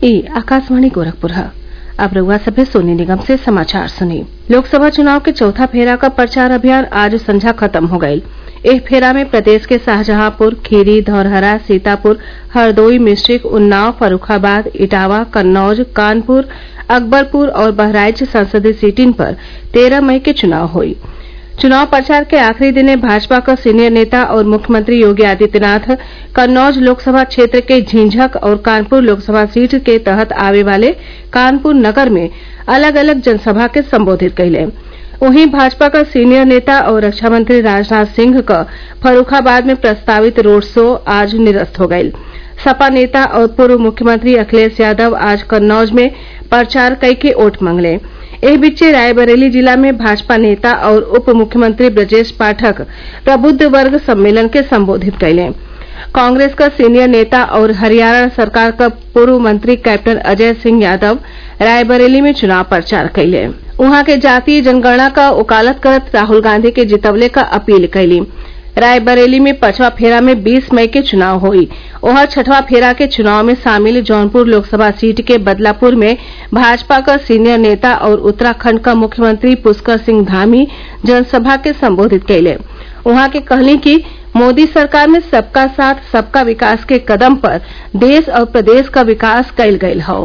ई आकाशवाणी गोरखपुर है अब रउआ सभे सोनी निगम से समाचार सुनी लोकसभा चुनाव के चौथा फेरा का प्रचार अभियान आज संझा खत्म हो गयी एह फेरा में प्रदेश के शाहजहांपुर खीरी धौरहरा सीतापुर हरदोई मिश्रिख उन्नाव फर्रूखाबाद इटावा कन्नौज कानपुर अकबरपुर और बहराइच संसदीय सीटिन पर तेरह मई के चुनाव हुई चुनाव प्रचार के आखिरी दिने भाजपा क सीनियर नेता और मुख्यमंत्री योगी आदित्यनाथ कन्नौज लोकसभा क्षेत्र के झिंझक और कानपुर लोकसभा सीट के तहत आवे वाले कानपुर नगर में अलग अलग जनसभा के संबोधित कइले वहीं भाजपा क सीनियर नेता और रक्षा मंत्री राजनाथ सिंह क फर्रूखाबाद में प्रस्तावित रोड शो आज निरस्त हो गयी सपा नेता और पूर्व मुख्यमंत्री अखिलेश यादव आज कन्नौज में प्रचार कई के वोट मंगले एह बीचे रायबरेली जिला में भाजपा नेता और उप मुख्यमंत्री ब्रजेश पाठक प्रबुद्ध वर्ग सम्मेलन के संबोधित कइले कांग्रेस क सीनियर नेता और हरियाणा सरकार क पूर्व मंत्री कैप्टन अजय सिंह यादव रायबरेली में चुनाव प्रचार कइले उहाँ के जातीय जनगणना क वकालत करत राहुल गांधी के जितवले क अपील कइली रायबरेली में पांचवा फेरा में 20 मई के चुनाव हुई ओहर छठवां फेरा के चुनाव में शामिल जौनपुर लोकसभा सीट के बदलापुर में भाजपा क सीनियर नेता और उत्तराखंड क मुख्यमंत्री पुष्कर सिंह धामी जनसभा के संबोधित कइले उहाँ के कहली कि मोदी सरकार में सबका साथ सबका विकास के कदम पर देश और प्रदेश क विकास कइल गयल हौ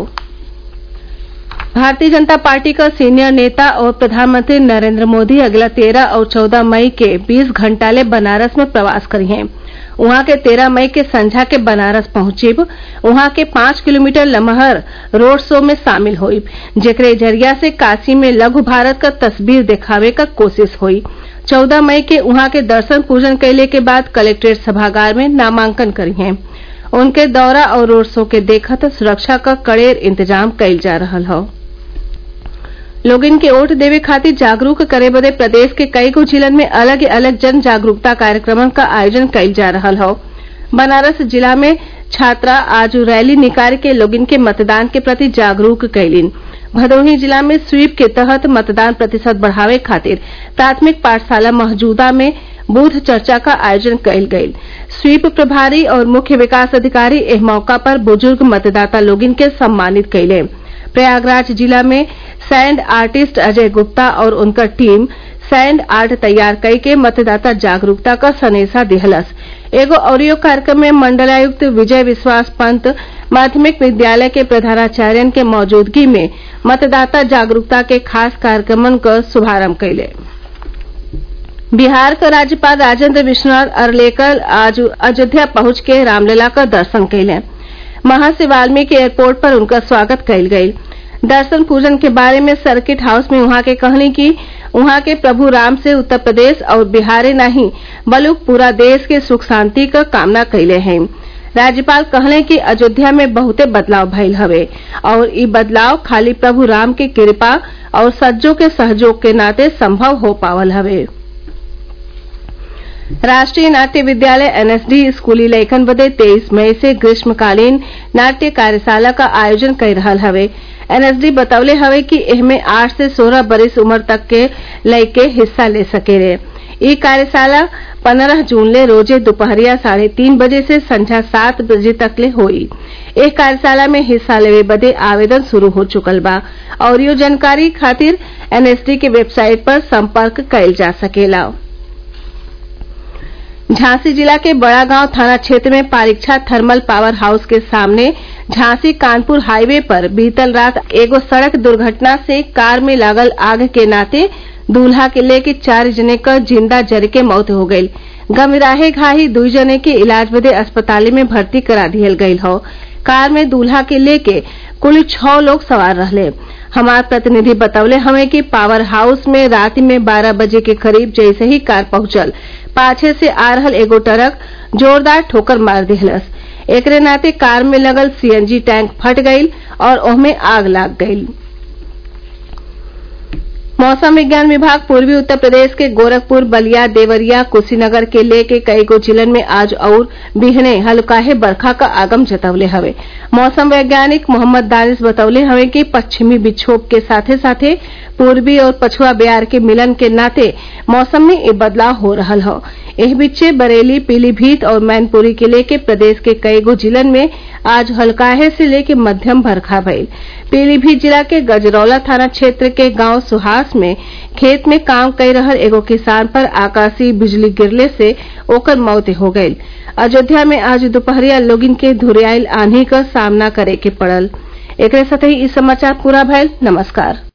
भारतीय जनता पार्टी का सीनियर नेता और प्रधानमंत्री नरेंद्र मोदी अगला तेरह और चौदह मई के बीस घंटा ले बनारस में प्रवास करिए उहाँ के तेरह मई के संझा के बनारस पहुंचिब उहाँ के पांच किलोमीटर लमहर रोड शो में शामिल हुई जेकरे जरिया से काशी में लघु भारत का तस्वीर दिखावे का कोशिश हुई चौदह मई के उहाँ के दर्शन पूजन कैले के बाद कलेक्ट्रेट सभागार में नामांकन करिए उनके दौरा और रोड शो के देखत सुरक्षा का कड़ेर इंतजाम कइल जा रहल हौ लोगिन के वोट देवे खातिर जागरूक करे बदे प्रदेश के कई गो जिलन में अलग अलग जन जागरूकता कार्यक्रमन का आयोजन कइल जा रहल हौ बनारस जिला में छात्रा आज रैली निकाल के लोगिन के मतदान के प्रति जागरूक कइलिन भदोही जिला में स्वीप के तहत मतदान प्रतिशत बढ़ावे खातिर प्राथमिक पाठशाला मौजूदा में बूथ चर्चा का आयोजन कइल गयी स्वीप प्रभारी और मुख्य विकास अधिकारी एह मौका पर बुजुर्ग मतदाता लोगिन के सम्मानित कइले प्रयागराज जिला में सैंड आर्टिस्ट अजय गुप्ता और उनकर टीम सैंड आर्ट तैयार कई के मतदाता जागरूकता का सनेसा दिहलस एगो ऑडियो कार्यक्रम में मंडलायुक्त विजय विश्वास पंत माध्यमिक विद्यालय के प्रधानाचार्यन के मौजूदगी में मतदाता जागरूकता के खास कार्यक्रमन क शुभारंभ कइले बिहार का राज्यपाल राजेंद्र विश्वनाथ अरलेकर आज अयोध्या पहुंच के रामलला का दर्शन कैले महर्षि वाल्मीकि एयरपोर्ट पर उनका स्वागत कइल गयी दर्शन पूजन के बारे में सर्किट हाउस में उहाँ के कहनी कि उहाँ के प्रभु राम से उत्तर प्रदेश और बिहारे नहीं बलुक पूरा देश के सुख शांति क कामना कइले हैं राज्यपाल कहले कि अयोध्या में बहुते बदलाव भइल हवे और ई बदलाव खाली प्रभु राम के कृपा और सज्जों के सहयोग के नाते संभव हो पावल हवे राष्ट्रीय नाट्य विद्यालय एनएसडी स्कूली लइकन बदे तेईस मई से ग्रीष्मकालीन नाट्य कार्यशाला का आयोजन कर रहल हवे एनएसडी बतौले हवे कि एहमे आठ से सोलह बरिस उम्र तक के लइके हिस्सा ले सकेले ई कार्यशाला पंद्रह जून ले रोजे दोपहरिया साढ़े तीन बजे से संझा सात बजे तक ले होई एह कार्यशाला में हिस्सा लेवे बदे आवेदन शुरू हो चुकल बा और यो जानकारी खातिर एनएसडी के वेबसाइट पर संपर्क कइल जा सकेला झांसी जिला के बड़ा गांव थाना क्षेत्र में पारीक्षा थर्मल पावर हाउस के सामने झांसी कानपुर हाईवे पर बीतल रात एगो सड़क दुर्घटना से कार में लागल आग के नाते दूल्हा के लेके चार जने क जिंदा जर के मौत हो गयी गमराहे घाही दुई जने के इलाज बदे अस्पताल में भर्ती करा दिहल गयल हौ कार में दूल्हा के लेके कुल छह लोग सवार रहले हमार प्रतिनिधि बतौले हमें कि पावर हाउस में रात में बारह बजे के करीब जैसे ही कार पहुंचल पाछे से आ रहल एगो ट्रक जोरदार ठोकर मार दिहलस एकरे नाते कार में लगल सीएनजी टैंक फट गईल और ओहमे आग लाग गईल मौसम विज्ञान विभाग पूर्वी उत्तर प्रदेश के गोरखपुर बलिया देवरिया कुशीनगर के लेके कई गो जिलन में आज और बिहने हल्काहे बरखा का आगम जतवले हवे मौसम वैज्ञानिक मोहम्मद दानिश बतौले हवे कि पश्चिमी विक्षोभ के साथे साथे पूर्वी और पछुआ बयार के मिलन के नाते मौसम में ये बदलाव हो रहल हौ एह बीचे बरेली पीलीभीत और मैनपुरी के लेके प्रदेश के कईगो जिलन में आज हल्काहे से लेके मध्यम बरखा भइल पीलीभीत जिला के गजरौला थाना क्षेत्र के गांव सुहास में खेत में काम कई रहल एगो किसान पर आकाशीय बिजली गिरले से ओकर मौत हो गईल अयोध्या में आज दोपहरिया लोगिन के धुरियाइल आंधी क सामना करे के पड़ल एकरे साथही इ समाचार पूरा भइल नमस्कार